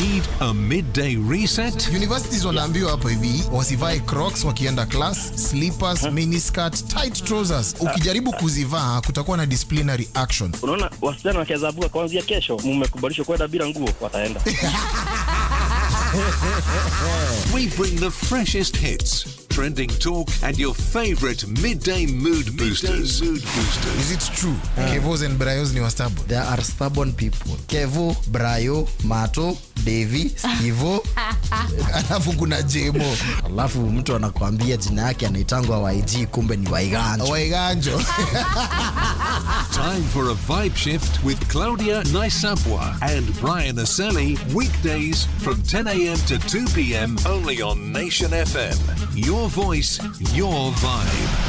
Need a midday reset? Universities wanaambiwa hapo hivi wasivae crocs wakienda class, slippers, miniskirt, tight trousers. Ukijaribu kuzivaa kutakuwa na disciplinary action. Unaona, wasichana wakianza buka kuanzia kesho, mmekubalishwa kwenda bila nguo, wataenda We bring the freshest hits, trending talk, and your favorite midday mood boosters. mood boosters. Is it true? Kevos and Brayos ni wastabu. There are stubborn people. Kevo, Brayo, Mato, Devi, Skivo, Alafu kuna Jemo. alafu mtu anakuambia jina yake anaitangwa YG kumbe ni Waiganjo. Waiganjo. Time for a vibe shift with Claudia Naisabwa and Brian Aseli. Weekdays from 10 a.m. to 2 p.m. only on Nation FM. Your voice, your vibe.